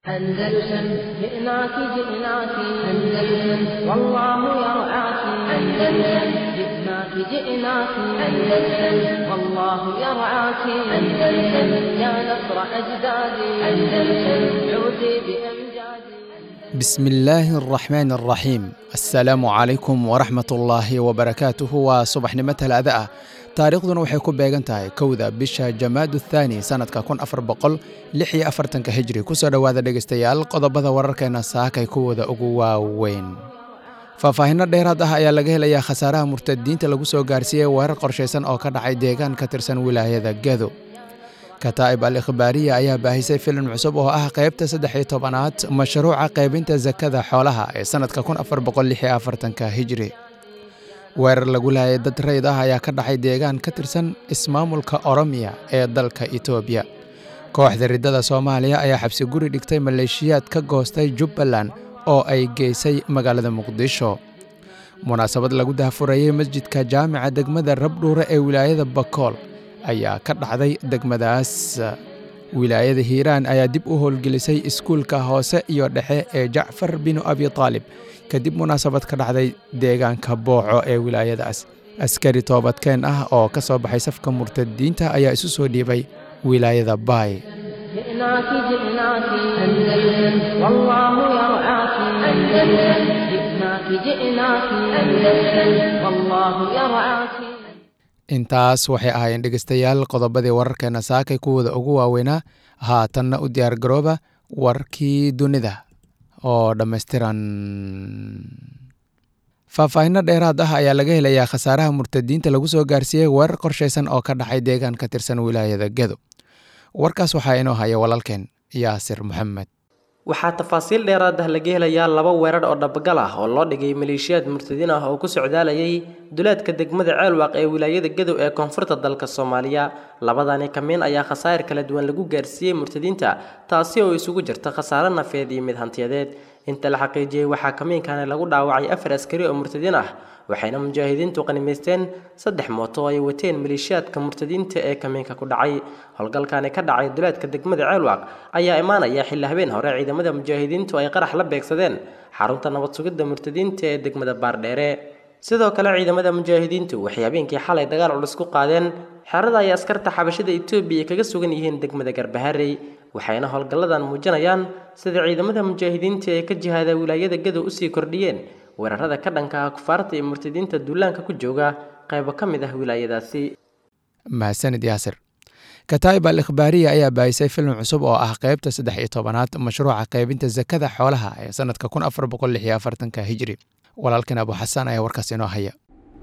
أندلسن جئناك جئناك أندلسن والله يرعاك أندلسن جئناك جئناك أندلسن والله يرعاك أندلسن يا نصر أجدادي أندلسن عودي بأمجادي بسم الله الرحمن الرحيم السلام عليكم ورحمة الله وبركاته waa subaxnimo talaada ah taariikhduna waxay ku beegan tahay kowda bisha jamaadu thaani sanadka kun afar boqol lix iyo afartanka hijri kusoo dhowaada dhegeystayaal qodobada wararkeena saakay kuwooda ugu waaweyn faahfaahinno dheeraad ah ayaa laga helayaa khasaaraha murtadiinta lagu soo gaarsiiyey weerar qorshaysan oo ka dhacay deegaan ka tirsan wilaayada gedo kataa'ib al ikhbaariya ayaa baahisay filim cusub oo ah qaybta saddex iyo tobanaad mashruuca qaybinta sakada xoolaha ee sannadka kun afar boqol lix iyo afartanka hijri weerar lagu laayay dad rayd ah ayaa ka dhacay deegaan ka tirsan ismaamulka oromiya ee dalka itoobiya kooxda riddada soomaaliya ayaa xabsi guri dhigtay maleeshiyaad ka goostay jubbaland oo ay geysay magaalada muqdisho munaasabad lagu dahfurayey masjidka jaamica degmada rabdhuure ee wilaayada bakool ayaa ka dhacday degmadaas wilaayada hiiraan ayaa dib u howlgelisay iskuulka hoose iyo dhexe ee jacfar binu abi taalib kadib munaasabad ka dhacday deegaanka booco ee wilaayadaas askari toobadkeen ah oo ka soo baxay safka murtadiinta ayaa isu soo dhiibay wilaayada baay جئناك جئناك أندلسن والله يرعاك أندلسن جئناك جئناك أندلسن والله يرعاك intaas waxay ahaayeen dhegeystayaal qodobadii wararkeena saakay kuwooda ugu waaweynaa haatanna u diyaar garooba warkii dunida oo dhammaystiran faahfaahinno dheeraad ah ayaa laga helayaa khasaaraha murtadiinta lagu soo gaarsiiyey weerar qorshaysan oo ka dhacay deegaan ka tirsan wilaayada gedo warkaas waxaa inoo haya walaalkeen yaasir maxamed waxaa tafaasiil dheeraad ah laga helayaa laba weerar oo dhabagal ah oo loo dhigay maleeshiyaad murtadiin ah oo ku socdaalayay duleedka degmada ceelwaaq ee wilaayada gadow ee koonfurta dalka soomaaliya labadani kamiin ayaa khasaa'ir kala duwan lagu gaarsiiyey murtadiinta taasi oo isugu jirta khasaare nafeed iyo mid hantiyadeed inta la xaqiijiyey waxaa kamiinkani lagu dhaawacay afar askari oo murtadiin ah waxayna mujaahidiintu qanimaysteen saddex mooto oo ay wateen maleeshiyaadka murtadiinta ee kamiinka ku dhacay howlgalkani ka dhacay duleedka degmada ceelwaaq ayaa imaanaya xilli habeen hore ciidamada mujaahidiintu ay qarax la beegsadeen xarunta nabad sugidda murtadiinta ee degmada baardheere sidoo kale ciidamada mujaahidiintu waxay habeenkii xalay dagaal culus ku qaadeen xerada ay askarta xabashada etoobiya kaga sugan yihiin degmada garbaharey waxayna howlgalladan muujinayaan sida ciidamada mujaahidiinta ee ka jihaada wilaayada gadow usii kordhiyeen weerarada ka dhanka ah kufaarta iyo murtadiinta duulaanka ku jooga qaybo ka mid ah wilaayadaasi mahadsanid yaasir kataa'ib al ikhbaariya ayaa baahisay filim cusub oo ah qaybta saddex iyo tobanaad mashruuca qaybinta sakada xoolaha ee sannadka kun afar boqol lix iyo afartanka hijri walaalkan abu xasaan ayaa warkaas inoo haya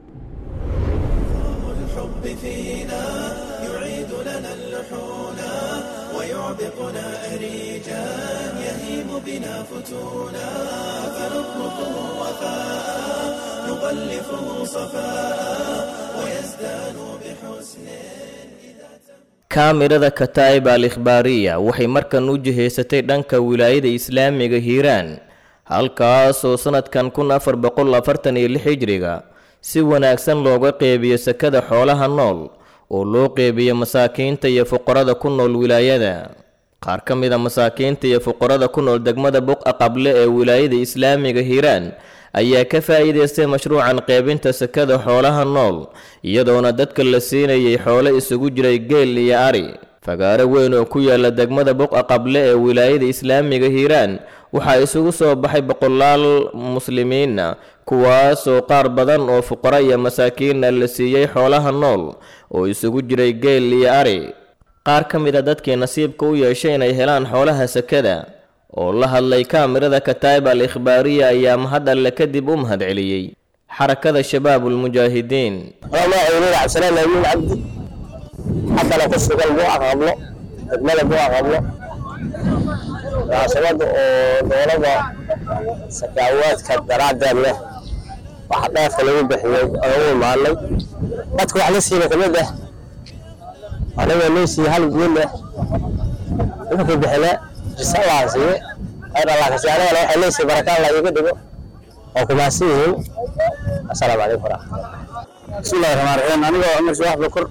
kaamirada kataa'ib al ikhbaariya waxay markan u jihaysatay dhanka wilaayada islaamiga hiiraan halkaasoo sannadkan kun afar boqol afartan iyo lix hijriga si wanaagsan looga qeybiyo sakada xoolaha nool oo loo qeybiyo masaakiinta iyo fuqarada ku nool wilaayada qaar ka mid a masaakiinta iyo fuqarada ku nool degmada buqa qable ee wilaayada islaamiga hiiraan ayaa ka faa'iidaystay mashruucan qaybinta sakada xoolaha nool iyadoona dadka la siinayay xoolo isugu jiray geel iyo ari fagaaro weyn oo ku yaala degmada buqa qable ee wilaayada islaamiga hiiraan waxaa isugu soo baxay boqolaal muslimiina kuwaasoo qaar badan oo fuqaro iyo masaakiinna la siiyey xoolaha nool oo isugu jiray geel iyo ari qaar ka mid a dadkii nasiibka u yeeshay inay helaan xoolaha sakada oo la hadlay kaamirada kataa'ib al ikhbaariya ayaa mahad alle kadib u mahad celiyey xarakada shabaabulmujaahidiin magacaynuur cabdisalaan amiin cabdi xasana ku sugan buuca qablo degmada buuca qablo munaasabada oo dowlada sakaawaadka daraaddeed leh waxa dheefka lagu bixiyey oo u imaanay dadka wax la siiba kamid ah anigoo loo siiyey hal guul leh wuxuu bixine risalaan siiye ayr allah kasi anigana waxay leesiy barakaan la iiga dhigo oo kumaasi yihiin asalaamu calaykum waraxmatullah bismillahi raxmaan raxiim anigoo cumar subax bakur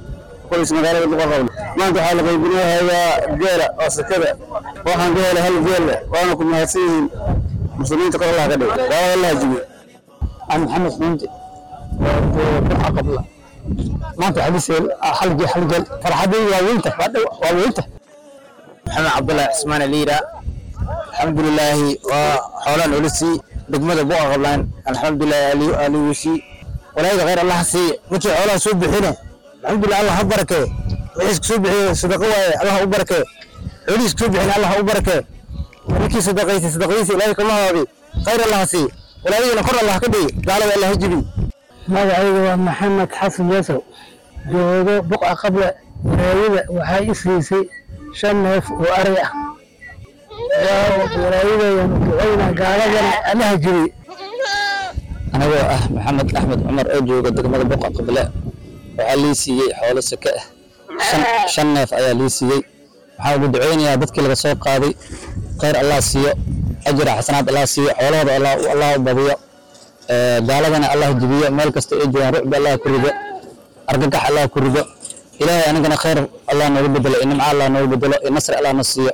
qoys magaalada buqaqable maanta waxaa la qaybinahayaa geela oo sakada waxaan ka helay hal geelle waana ku mahadsan yihiin muslimiinta kor allah ka dhig gaalada allah jibiyo عن محمد حمدي بقعة قبل ما انت حديث حلقة حلقة فرحتي واوينته واوينته maxamed cabdullaahi cismaan aliira alxamdulilaahi waa xoolaan culisi degmada buqa qablaan alxamdulilahi aliwishi walaayada khayr allah siiye markii xoolaha soo bixine alxamdulilah allah ha barakee wixiis soo bixiye sadaqa waaye allah u barakee xoolihiis soo bixine allah u barakee markii sadaqaysay sadaqadiisa ilaahay kama haabi khayr allah siiye walaayadina kor allah ka dhigi gaalada allah ha jibi magacayga waa maxamed xasan yasow joogo buqa qable walaayada waxaa i siisay shan neef oo ari ah walaayadayanu ducayna gaaladana allaha jibi anigoo ah maxamed axmed cumar oo jooga degmada buqa qable waxaa lii siiyey xoolo sake ah shan- shan neef ayaa lii siiyey waxaan ugu duceynayaa dadkii laga soo qaaday khayr allah siiyo ajira xasanaad allah siiyo xoolahooda allah- allah u badiyo Ee, gaaladana allah jibiyo meel kasta ay joogaan rucbi allah ku rido argagax allah ku rido ilaahay anigana khayr allah noogu bedelo iyo nimco allah noogu bedelo iyo nasri allah na siiyo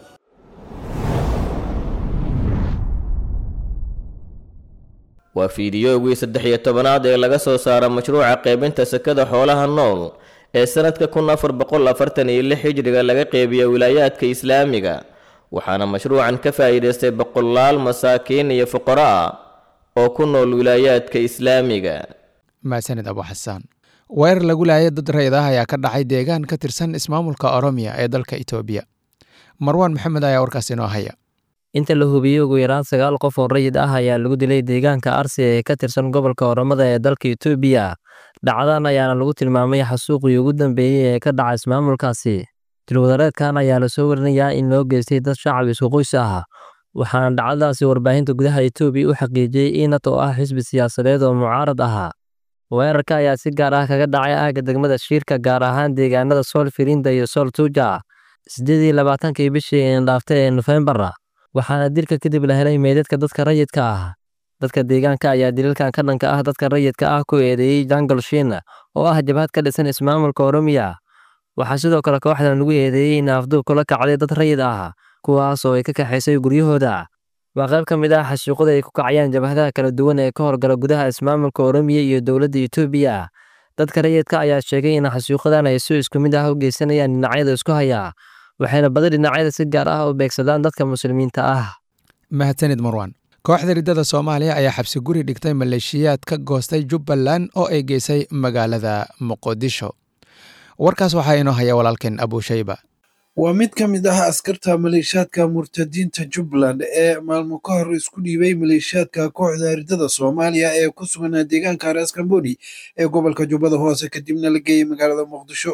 waa fiidiyoogii saddex iyo tobanaad ee laga soo saaro mashruuca qaybinta sakada xoolaha nool ee sanadka kun afar boqol afartan iyo lix hijriga laga qeybiyo wilaayaadka islaamiga waxaana mashruucan ka faa'iidaystay boqolaal masaakiin iyo fuqaro ah oo ku nool wilaayaadka islaamiga mahadsanid abu xasaan weerar lagu laayay dad rayid ah ayaa ka dhacay deegaan ka tirsan ismaamulka oromiya ee dalka itoobiya marwaan maxamed ayaa warkaas inoo haya inta la hubiyey ugu yaraan sagaal qof oo rayid ah ayaa lagu dilay deegaanka arsi ee ka tirsan gobolka oromada ee dalka itoobiya dhacdadan ayaana lagu tilmaamay xasuuqii ugu dambeeyey ee ka dhaca ismaamulkaasi dilwadareedkan ayaa lasoo warinayaa in loo geystay dad shacab isku qoys ah waxaana dhacdadaasi warbaahinta gudaha itoobiya u xaqiijiyey inat oo ah xisbi siyaasadeed oo mucaarad ahaa weerarka ayaa si gaar ah kaga dhacay aagga degmada shiirka gaar ahaan deegaanada sool firinda iyo sool tuuja sideed iyo labaatankii bishii indhaaftay ee nofembar waxaana dilka kadib la helay meydadka dadka rayidka ah dadka deegaanka ayaa dilalkan ka dhanka ah dadka rayidka ah ku eedeeyey jangal shiin oo ah jabhad ka dhisan ismaamulka oromiya waxaa sidoo kale kooxdan lagu eedeeyey in afduub kula kacday dad rayid ah kuwaas oo ay ka kaxaysay guryahooda waa qayb ka mid ah xashuuqada ay ku kacayaan jabhadaha kala duwan ee ka horgala gudaha ismaamulka oromiya iyo dowladda itoobiya dadka rayidka ayaa sheegay in xashuuqadan ay si isku mid ah u geysanayaan dhinacyada isku haya waxayna badi dhinacyada si gaar ah u beegsadaan dadka muslimiinta ah mahadsanid marwaan kooxda riddada soomaaliya ayaa xabsi guri dhigtay maleeshiyaad ka goostay jubbaland oo ay geysay magaalada muqdisho warkaas waxaa inoo haya walaalkeen abushayba waa mid ka mid ah askarta maleeshiyaadka murtadiinta jubbaland ee maalmo ka hor isku dhiibay maleeshiyaadka kooxda riddada soomaaliya ee ku sugan deegaanka areas kamboni ee gobolka jubbada hoose kadibna la geeyey magaalada muqdisho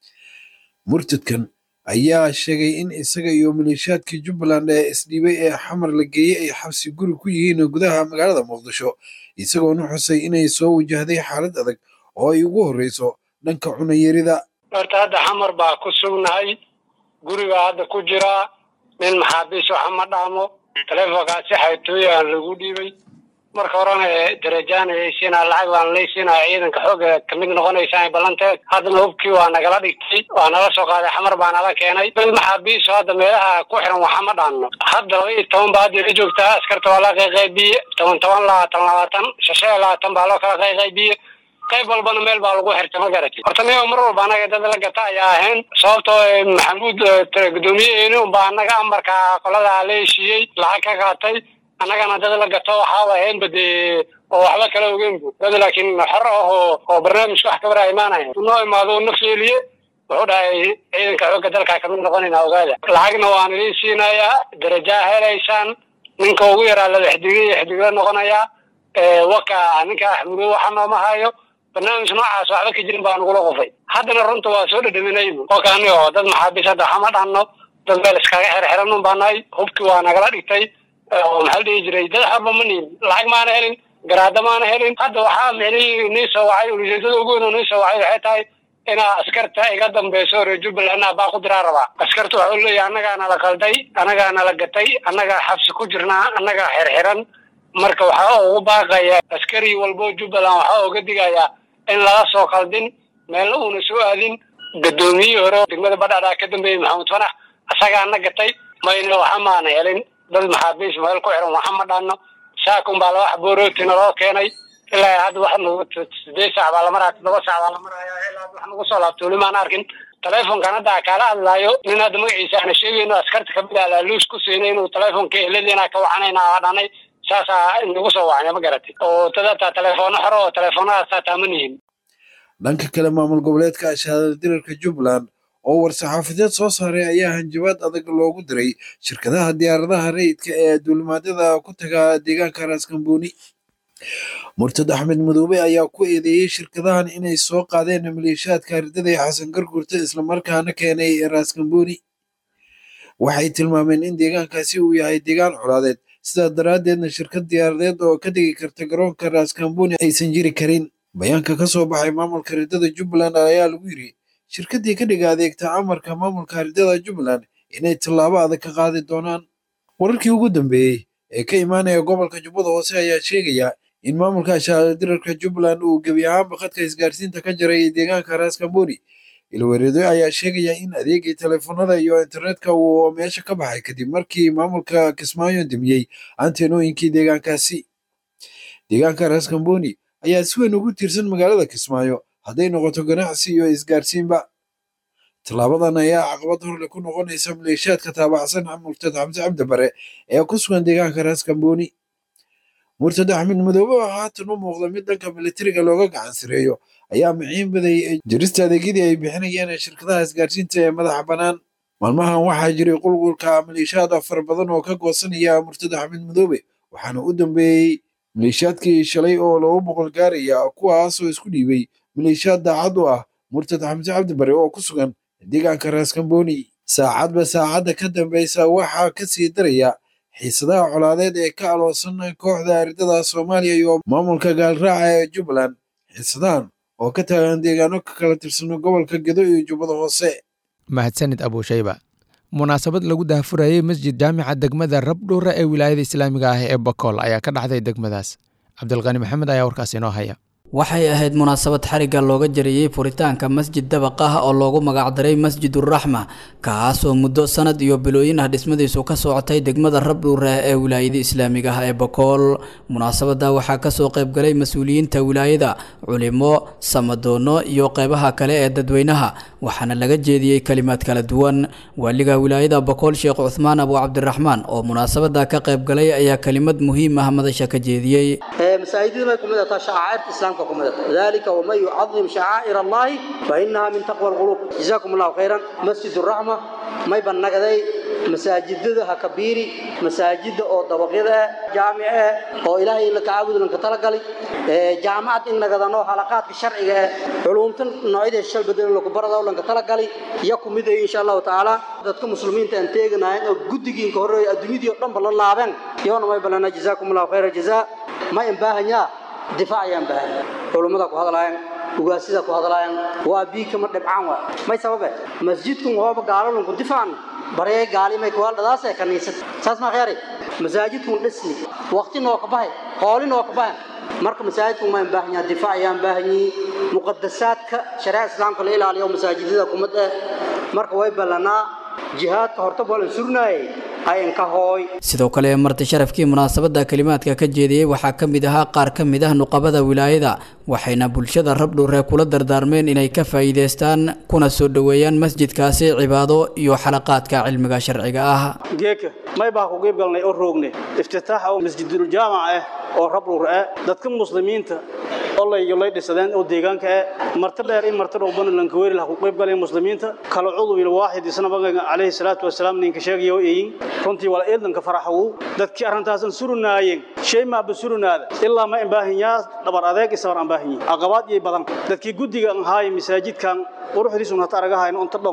murtadkan ayaa sheegay in isaga iyo maleeshiyaadkii jubbaland ee isdhiibay ee xamar la geeyey ay xabsi guri ku yihiin gudaha magaalada muqdisho isagoona xusay inay soo wajahday xaalad adag oo ay ugu horreyso dhanka cunayarida horta hadda xamar baa ku sugnahay gurigaa hadda ku jiraa nin maxaabiis waxa ma dhaamo taleefonkaasi xaytooyaan lagu dhiibay marka horena darajaan ayaysiinaa lacag baan laysiinaa ciidanka xooga kamid noqonaysaan ballanteed haddana hubkii waa nagala dhigtay waa nala soo qaaday xamar baa nala keenay dad maxaabiiso hadda meelaha ku xiran waxa ma dhaanno hadda laba iyo toban baa hadda ila joogtaa askarta waa la qayqaybiye toban toban labaatan labaatan shashe labaatan baa loo kala qayqaybiye qayb walbana meel baa lagu xirtay ma garatid horta niyo mar walba anaga dad la gata ayaa ahayn sababtoo maxamuud guddoomiyaheeni unbaa anaga amarka qolada la heshiiyey lacag ka qaatay annagana dad la gato waxaa ahaynba dee oo waxba kala ogeynbu dad laakiin xor ah oo oo barnaamijka wax kabara imaanaya noo imaado na feeliye wuxuu dhahay ciidanka xoogga dalka kamid noqonayna ogaada lacagna waan idiin siinayaa darajaa helaysaan ninka ugu yaraa laba xidigay iyo xidigla noqonayaa waka ninka axmudo waxa nooma hayo barnaamij noocaas waxba ka jirin baa nagula qufay haddana runta waa soo dhadhaminaybu kolkaani oo dad maxaabiis hadda waxama dhanno dad meel iskaga xirxiran un baa nahay hubkii waa nagala dhigtay oo maxaa la dhihi jiray dad xorba ma niin lacag maana helin garaada maana helin hadda waxaa micnihii nii soo wacay ujeedada ugu weyn oo nii soo wacay waxay tahay inaa askarta iga dambeyso reer jubbaland baa ku diraa rabaa askarta waxau leeyahay annagaa nala qalday annagaa nala gatay annagaa xabsi ku jirnaa annagaa xirxiran marka waxaa ugu baaqaya askari walbo jubbaland waxaa uga digayaa in laga soo qaldin meelna uuna soo aadin gadoomiyihii hore degmada badhadhaa ka dambeeyey maxamed fanax asagaana gatay mayna waxa maana helin dad maxaabiis meel ku xiran waxa ma dhaano saakun baa laba xaboorootina loo keenay ilaa hadda wax nagu sideed saac baa la maraya toddoba saac baa la maraya ilaa wax nagu soo laabto weli maan arkin telefonkan hadda kaala hadlaayo nin hadda magaciisa aana sheegayno askarta kamid ah laaluus ku siinay inuu telefonka ehladiina ka wacanayna dhanay saasaa nagu soo wacnay ma garatay oo tadataa telefono xore oo telefonadaas taa ma nihin dhanka kale maamul goboleedka ashaadada dirarka jubbaland oo war-saxaafadeed soo saaray ayaa hanjabaad adag loogu diray shirkadaha diyaaradaha rayidka ee duulimaadyada ku taga deegaanka raaskambooni murtad axmed madoobe ayaa ku eedeeyey shirkadahan inay soo qaadeen maleeshiyaadka ardada ee xasan gargurta islamarkaana keenay raaskambooni waxay tilmaameen in deegaankaasi uu yahay deegaan colaadeed sidaa daraaddeedna shirkad diyaaradeed oo ka degi karta garoonka raaskambooni aysan jiri karin bayaanka ka soo baxay maamulka ridada jubbaland ayaa lagu yiri shirkaddii ka dhiga adeegta amarka maamulka ridada jubbaland inay tallaabo adag ka qaadi doonaan wararkii ugu dambeeyey ee ka imaanaya gobolka jubbada hoose ayaa sheegaya in maamulka ashaadirarka jubbaland uu gebi ahaanba khadka isgaarsiinta ka jaray deegaanka raaskambooni ilwareedo ayaa sheegaya in adeegii telefoonada iyo internetka uu meesha ka baxay kadib markii maamulka kismaayo demiyey antenooyinkii deegaankaasi deegaanka raaskambooni ayaa si weyn ugu tiirsan magaalada kismaayo hadday noqoto ganacsi iyo isgaarsiinba tallaabadan ayaa caqabad horle ku noqonaysa maleeshiyaadka taabacsan murtad xamse cabdibare ee ku sugan deegaanka raaskambooni murtad axmed madoobe oo haatan u muuqda mid dhanka militariga looga gacan sireeyo ayaa maciin baday jirista adeegyadii ay bixinayeen shirkadaha isgaarsiinta ee madaxa bannaan maalmahan waxaa jiray qulqulka maleeshiyaad fara badan oo ka goosanaya murtad axmed madoobe waxaana u dambeeyey maleeshiyaadkii shalay oo loogu boqol gaaraya kuwaasoo isku dhiibay maleeshiyaad daacad u ah murtad xamse cabdibare oo ku sugan deegaanka raaskambooni saacadba saacadda ka dambeysa waxaa ka sii daraya xiisadaha colaadeed ee ka aloosan kooxda aridada soomaaliya iyo maamulka gaalraaca ee jubbaland xiisadahan oo ka taagan deegaano ka kala tirsan gobolka gedo iyo jubbada hoose mahadsanid abuushayba munaasabad lagu daahfurayey masjid jaamica degmada rabdhuura ee wilaayada islaamiga ah ee bakool ayaa ka dhacday degmadaas cabdilqani maxamed ayaa warkaas inoo haya waxay ahayd munaasabad xarigga looga jariyey furitaanka masjid dabaq ah oo loogu magacdaray masjiduraxma kaas oo muddo sanad iyo bilooyin ah dhismadiisu ka socotay degmada rabdhuure ee wilaayada islaamiga ah ee bakool munaasabada waxaa kasoo qaybgalay mas-uuliyiinta wilaayada culimo samadoono iyo qeybaha kale ee dadweynaha waxaana laga jeediyey kalimaad kala duwan waaliga wilaayada bakool sheekh cuthmaan abu cabdiraxmaan oo munaasabada ka qaybgalay ayaa kelimad muhiim ah madasha ka jeediyey ذلك ومن يعظم شعائر الله فإنها من تقوى القلوب جزاكم الله خيرا مسجد الرحمة ما يبان نقدي masaajidada ha kabiiri masaajida oo dabaqyada jaamice oo ilaahay la tacaabud lan ka talagalay ee jaamacad in nagadano halaqaadka sharciga ee culumtan noocyada shal badan lagu barado lan ka talagalay iyo kumid ay insha Allah taala dadka muslimiinta aan teeganahay oo gudigiin ka horeeyay adduunyadii oo dhan bal laaban yoona may balana jazaakumullahu khayra jazaa ma in baahanya difaac ayaan baahan culumada ku hadlayaan ugaasida ku hadlayaan waa bii kama dhibcaan waa may sababe masjidkan waaba gaalalun ku difaacan baree gaalimay ku haldadaasee kaniisad saas ma khayri masaajidkun dhisni waqti noo ka bahay hooli noo ka bahay marka masaajidku ma baahan yahay difaac ayaan baahan yahay muqaddasaadka shariica islaamka la ilaaliyo masaajidada kumad eh marka way ballanaa jihaadka horta bolan surnaayay sidoo kale marti sharafkii munaasabada kalimaadka ka jeediyey waxaa ka mid ahaa qaar ka mid ah nuqabada wilaayada waxayna bulshada rabdhuure kula dardaarmeen inay ka faa'iidaystaan kuna soo dhoweeyaan masjidkaasi cibaado iyo xalaqaadka cilmiga sharciga ah geeka may baa ku qeyb galnay oo roognay iftitaaxa oo masjidul jaamac ah oo rabdhuur ah dadka muslimiinta olay lay dhisadeen oo deegaanka ah marti dheer in marti dhow banan lanka weeri laha ku qeyb galay muslimiinta kala cudu ila waahid isna baga calayhi salaatu wasalaam ninka sheegayo eeyin runtii wala eedanka faraxu dadkii arintaasan surunaayeen shay ma basurunaada ilaa ma baahanyaa dhabar adeeg isabar aan baahanyi aqabaad iyo badan dadkii gudiga aan haay masaajidkan quruxdiisu hata aragahayno inta dhon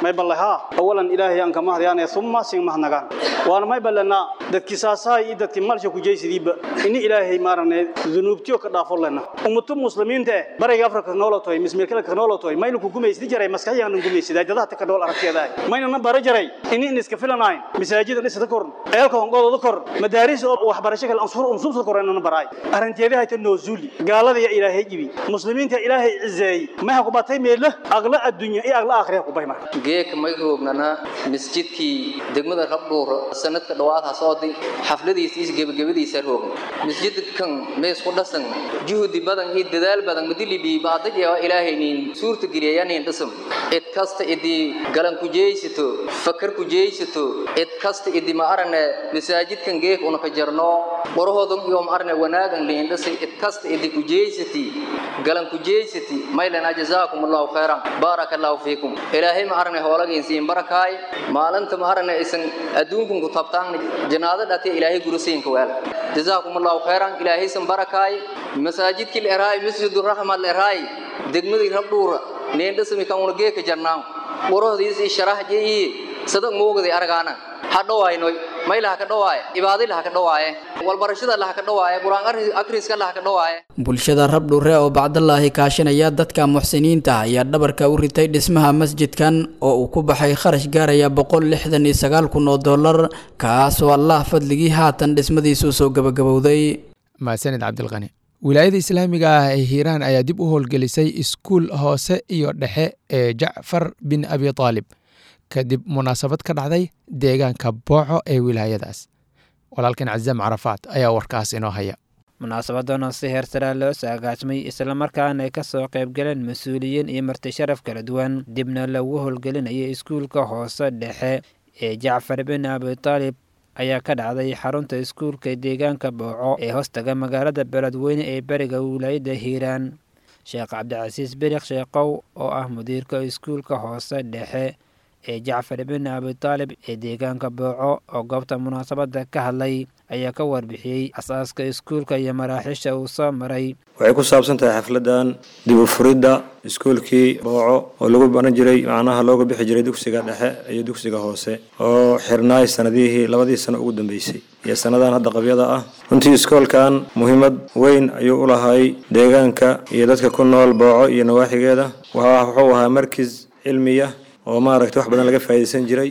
may ballahaa awalan ilaahay aan kama hadyaanaya summa sin mahnagaan waana may ballanaa dadkii saasaay iyo dadkii malsha ku jeysidiiba ini ilaahay maarane dunuubtiyo ka dhaafo lena ummatu muslimiinta eh bariga afrika ka noolotoy mismirkala ka noolotoy mayna ku gumaysdi jaray maskaxyahan gumaysidaa dadaha ta ka nool aragteedaa mayna na bara jaray ini in iska filanayn masaajida dhisada kor ceelka hongoodooda kor madaaris oo waxbarasho kale ansur umsuubsa kor inana baraay arrinteeda hayta noozuli gaalada ya ilaahay jibi muslimiinta ilaahay cizeeyey maha ku batay meedla aqla adduunya iyo aqla aakhira ku bay marka geeka may roognana masjidkii degmada rabdhuur sanadka dhawaad hasoodi xafladiisa iyo gebagabadiisa roogna masjidkan mees ku dhasan juhdi badan iyo dadaal badan madilibi baadaj ee ilaahaynin suurta geliyayanin dhisam cid kasta idii galan ku jeeysato fakar ku jeeysato cid kasta idii ma arane masaajidkan geek una ka jarno qorahoodan iyo ma arane wanaagan liin dhisay cid kasta idii ku jeeysati galan ku jeeysati maylana jazaakum allahu khayran barakallahu fiikum ilaahay ma arane hoolageen siin barakaay maalinta ma arane isan adduunkan ku tabtaan janaada dhate ilaahay guruseenka weel jazaakum allahu khayran ilaahay san barakaay masaajidkii leeraay masjidur rahma leeraay degmadii rabdhuura neen dhismi kan una geeka jarnaan qorahdiisii sharax jeeyi sadag moogday argaana ha dhawaaynoy maylaha ka dhawaaye ibaadilaha ka dhawaaye walbarashada laha ka dhawaaye qur-aan akhriska laha ka dhawaaye bulshada rabdhure oo bacdalaahi kaashanaya dadka muxsiniinta ayaa dhabarka u ritay dhismaha masjidkan oo uu ku baxay kharash gaaraya boqol lixdan iyo sagaal kun oo dollar kaasoo allah fadligii haatan dhismadiisu soo gabagabowday mahadsanid cabdilqani wilaayada islaamiga ah ee hiiraan ayaa dib u howlgelisay iskuul hoose iyo dhexe ee jacfar bin abi taalib kadib munaasabad ka dhacday deegaanka booco ee wilaayadaas walaalkan cazam carafaad ayaa warkaas inoo haya munaasabadan oo si heersaraa loo saagaajmay islamarkaana ay ka soo qaybgaleen mas-uuliyiin iyo marti sharaf kala duwan dibna lagu howlgelinayay iskuulka hoose dhexe ee jacfar bin abi taalib ayaa ka dhacday xarunta iskuulka deegaanka booco ee hoostaga magaalada beledweyne ee beriga wilaayada hiiraan sheekh cabdicasiis berikh sheekow oo ah mudiirka iskuulka hoose dhexe ee jacfar bin abi taalib ee deegaanka booco oo goobta munaasabadda ka hadlay ayaa ka warbixiyey asaaska iskuulka iyo maraaxiisha uu soo maray waxay ku saabsan tahay xafladan dib u furidda iskuulkii booco oo lagu baran jiray macnaha looga bixi jiray dugsiga dhexe iyo dugsiga hoose oo xirnaay sanadihii labadii sano ugu dambeysay iyo sannadan hadda qabyada ah runtii iskoolkan muhiimad weyn ayuu u lahay deegaanka iyo dadka ku nool booco iyo nawaaxigeeda wuxuu ahaa markis cilmiya oo maaragtay wax badan laga faa'iidaysan jiray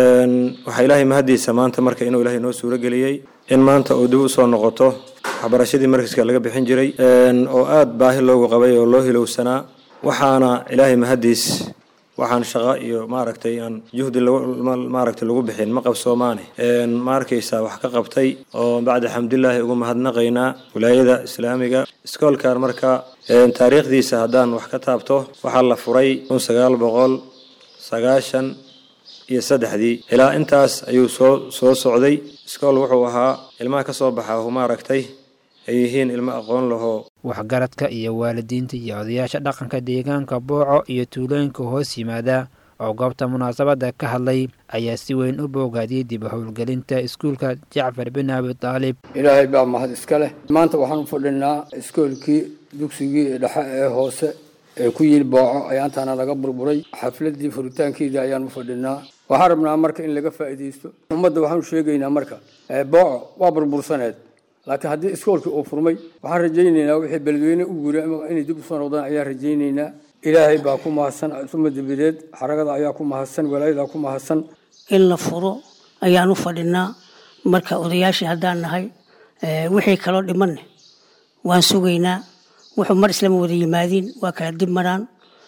waxaa ilaahay mahadiisa maanta marka inuu ilaahay noo suuro geliyey in maanta uu dib u soo noqoto waxbarashadii markiska laga bixin jiray oo aada baahi loogu qabay oo loo hilowsanaa waxaana ilaahay mahadiis waxaan shaqo iyo maaragtay aan juhdi maaragtay lagu bixin ma qabsoomaane ma arkaysaa wax ka qabtay oo bacda xamdulilaahi ugu mahadnaqaynaa wilaayada islaamiga iskoolkan marka taariikhdiisa haddaan wax ka taabto waxaa la furay kun sagaal boqol sagaashan iyo saddexdii ilaa intaas ayuu soo soo socday iskool wuxuu ahaa ilmaha ka soo baxa hu maaragtay ay yihiin ilmo aqoon lahoo waxgaradka iyo waalidiinta iyo odayaasha dhaqanka deegaanka booco iyo tuulooyinka hoos yimaada oo goobta munaasabadda ka hadlay ayaa si weyn u boogaadiyey dib u howlgelinta iskuulka jacfar bin abi taalib ilaahay baa mahad iska leh maanta waxaan u fadhinaa iskoolkii dugsigii dhexe ee hoose ee ku yili booco ayaantaana laga burburay xafladii furitaankeedii ayaan u fadhinaa waxaan rabnaa marka in laga faa'iidaysto ummadda waxaanu sheegaynaa marka booco waa burbursaneed laakiin haddii iskoolkii uu furmay waxaan rajaynaynaa wixii beledweyne u guuray inay dib usoo noqdaan ayaan rajaynaynaa ilaahay baa ku mahadsan suma dabadeed xaragada ayaa ku mahadsan walaayadaa ku mahadsan in la furo ayaan u fadhinaa marka odayaashii haddaan nahay wixii kaloo dhimanne waan sugaynaa wuxuu mar islama wada yimaadiin waa kala dib maraan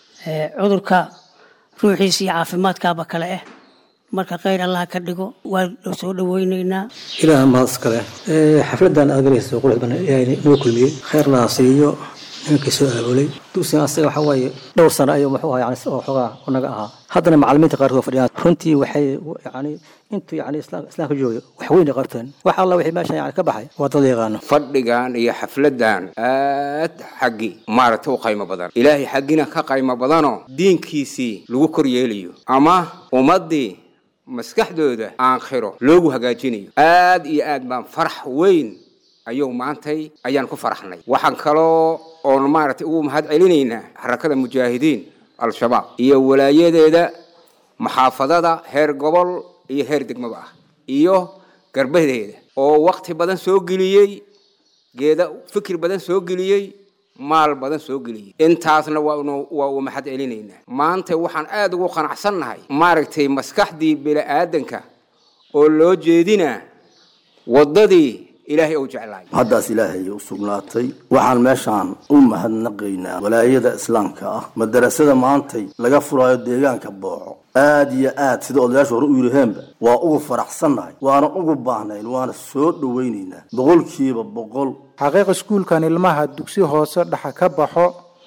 cudurka ruuxiisa iyo caafimaadkaaba kale ah marka khayr allah ka dhigo waa soo dhaweyneynaa ilaaha mahad iskale xafladan aad galayso qurux badan ilaahay noo kulmiyey khayrna ha siiyo nimankii soo aabulay dugsigan asaga waxa waaye dhowr sano ayuu muxuu ahaa yani oo xogaa unaga ahaa haddana macallimiinta qaarkood fadhiyaan runtii waxay yani intuu yani islaamka jooga wax weyn ay qabteen wax alla wixii meeshan yani ka baxay waa dad yaqaano fadhigan iyo xafladan aad xaggi maaragtay u qaymo badan ilaahay xaggina ka qaymo badanoo diinkiisii lagu kor yeelayo ama ummaddii maskaxdooda aakhiro loogu hagaajinayo aad iyo aad baan farax weyn ayuu maantay ayaan ku faraxnay waxaan kaloo oon maaragtay ugu mahad celinaynaa xarakada mujaahidiin al-shabaab iyo walaayadeeda maxaafadada heer gobol iyo heer degmaba ah iyo garbadeeda oo wakti badan soo geliyey geeda fikir badan soo geliyey maal badan soo geliyey intaasna waanu waa uu maxad celinaynaa maanta waxaan aada ugu qanacsannahay maaragtay maskaxdii bini-aadanka oo loo jeedinaa waddadii ilaahay uu jeclaay haddaas ilaahay u sugnaatay waxaan meeshaan u mahadnaqaynaa walaayada islaamka ah madarasada maantay laga furaayo deegaanka booco aad iyo aad sida odayaasha hore u yidhaheenba waa ugu faraxsannahay waana ugu baahnayn waana soo dhowaynaynaa boqolkiiba boqol xaqiiq iskuulkan ilmaha dugsi hoose dhaxa ka baxo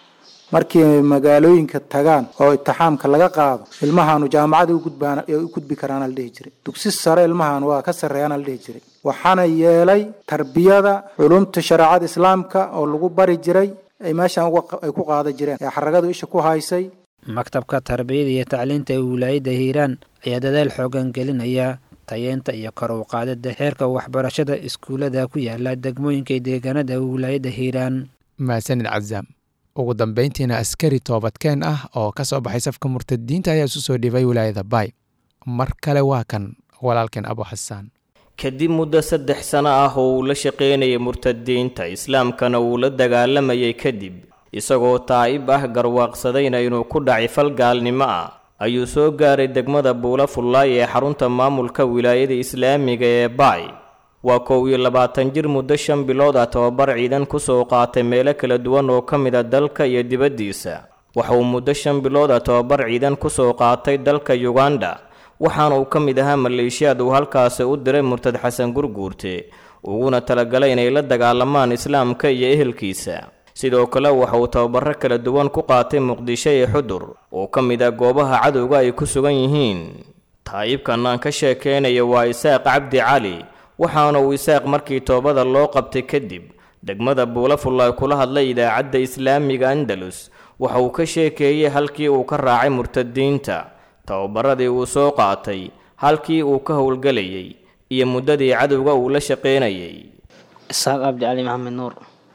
markii magaalooyinka tagaan oo itixaamka laga qaado ilmahaanu jaamacada u gudbaan ee u gudbi karaana la dhihi jiray dugsi sare ilmahan waa ka sarreeyaana la dhihi jiray waxaana yeelay tarbiyada culumta shareecada islaamka oo lagu bari jiray ay meeshan ay ku qaada jireen ee xaragadu isha ku haysay maktabka tarbiyada iyo tacliinta ee wilaayadda hiiraan ayaa dadaal xoogan gelinaya tayeenta iyo kor u qaadida heerka waxbarashada iskuullada ku yaala degmooyinka iyo deegaanada wilaayadda hiiraan mahadsanid cazaam ugu dambeyntiina askari toobadkeen ah oo ka soo baxay safka murtadiinta ayaa isu soo dhibay wilaayada baay mar kale waa kan walaalkeen abu xasaan kadib muddo saddex sano ah oo uu la shaqaynayay murtadiinta islaamkana uu la dagaalamayay kadib isagoo taa'ib ah garwaaqsadayna inuu ku dhacay fal gaalnimo ah ayuu soo gaaray degmada buula fullaay ee xarunta maamulka wilaayada islaamiga ee baay waa kow iyo labaatan jir muddo shan bilood ah tobabar ciidan kusoo qaatay meelo kala duwan oo ka mid a dalka iyo dibaddiisa waxa uu muddo shan bilood ah tobabar ciidan kusoo qaatay dalka yuganda waxaana uu ka mid ahaa maleeshiyaad uu halkaasi u diray murtad xasan gurguurte uguna talagalay inay la dagaalamaan islaamka iyo ehelkiisa sidoo kale waxa uu tababaro kala duwan ku qaatay muqdisho iyo xudur oo ka mid ah goobaha cadowga ay ku sugan yihiin taa'ibkan aan ka sheekeynayo waa isaaq cabdi cali waxaana uu isaaq markii toobada loo qabtay kadib degmada buulafullaay kula hadlay idaacadda islaamiga andalus waxa uu ka sheekeeyey halkii uu ka raacay murtadiinta tababaradii uu soo qaatay halkii uu ka howlgelayay iyo muddadii cadowga uu la shaqaynayay isaaq cabdi cali maxamed nuur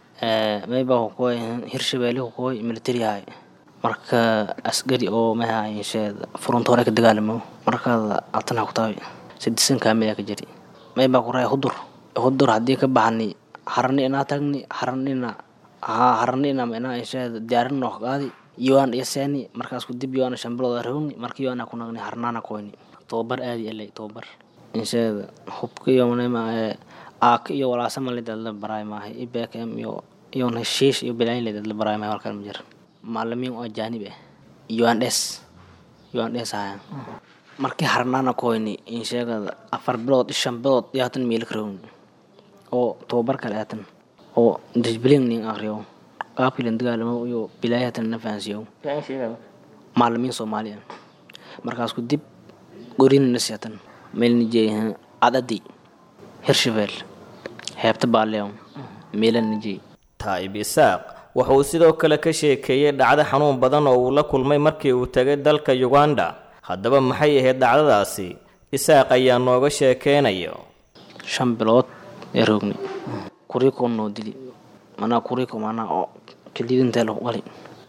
mayba hukuway hirshabeelle hukuway military ahay marka asgari oo maha insheed furunta hore ka dagaalamo markaad altana ku tahay sidisan kaamil ka jiri mayba ku raay hudur hudur haddii ka baxni harani inaa tagni haranina haa haranina inaa insheed diyaarin noo qaadi yoan iyo seeni markaas ku dib yoana shambilooda rogni marka yoana ku nagni harnaana koyni tobabar aadi elay tobabar insheed hubka iyo manema aaka iyo walaasama lidadla baraay maahay ibkm iyo iyo heshiish iyo bilayn lidadla baraay maahay walkan ma jira macalimiin oo ajaanib ah yoan des yoan des ahayan markii harnaana koyni insheegada afar bilood shan bilood iyo hatan miila karowni oo tobabar kale hatan oo disbilin nin akriyo qaabkii lan dagaalamo iyo bilaay hatan na fahansiyo macalimiin soomaali ah markaas ku dib gorinina siatan meelni jeeyahan cadadi hirshabeel heebta baaleon meelanijey taa'ib isaaq waxa uu sidoo kale ka sheekeeyey dhacdo xanuun badan oo uu la kulmay markii uu tegay dalka yuganda haddaba maxay ahayd dhacdadaasi isaaq ayaa nooga sheekeynayo shan bilood ee roogni kuriko noo dili manaa kuriko manaa oo kalidintee lagu qali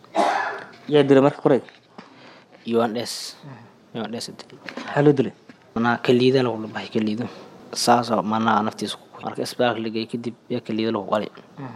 yaa dilay marka kuray yoandhes yoandhes dili maxaa loo dilay manaa kaliida lagu dhabahay kaliido saasoo manaa naftiisa marka isbitaalka ligay kadib yaa kaliida lagu qali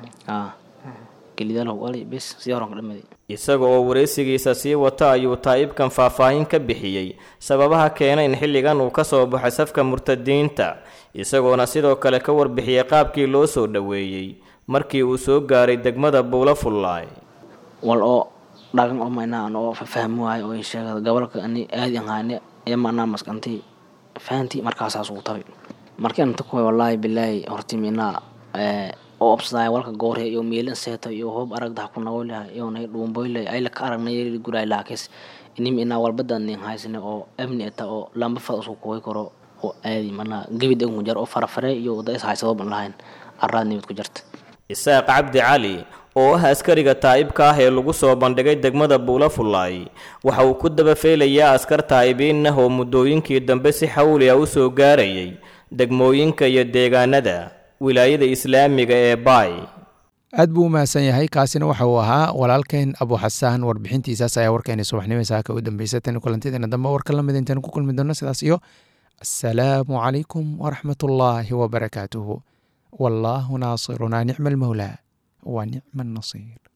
kaliida lagu qali bes si horan ka dhamaday isaga oo wareysigiisa sii wata ayuu taa'ibkan faahfaahin ka bixiyey sababaha keenay in xilligan uu ka soo baxay safka murtadiinta isagoona sidoo kale ka warbixiyey qaabkii loo soo dhoweeyey markii uu soo gaaray degmada buula fullaay wal oo dhagan oo maynaan oo fahmi waayo oo sheegada gobolka ani aadi ahaane ee manaa maskantay fahantii markaasaas ugu tabay markii anta kuway wallaahi bilaahi horti minaa oo obsadaay walka goorhe iyo miilan seeto iyo hoob aragdaha ku nagoylaha iyo nay dhuumboyle ayla ka aragnay guray laakis inim inaa walbada nin haysane oo amni eta oo lamba fad usku kuway karo oo aadi manaa gebid ugu jar oo farafare iyo wada is haysado ban lahayn araad nimid ku jirta isaaq cabdi cali oo ah askariga taa'ibka ah ee lagu soo bandhigay degmada buula fullaay waxa uu ku dabafeelayaa askar taa'ibiin ah oo muddooyinkii dambe si xawli ah u soo gaarayay degmooyinka iyo deegaanada wilaayada islaamiga ee baay aad buu u mahadsan yahay kaasina waxa uu ahaa walaalkeen abu xasaan warbixintiisaas ayaa warkeena subaxnimo saaka u dambeysay tan kulantideena dambe warka lamid intaan ku kulmi doono sidaas iyo assalaamu calaykum waraxmat ullaahi wabarakaatuhu wallaahu naasirunaa nicma almawlaa wa nicma annasiir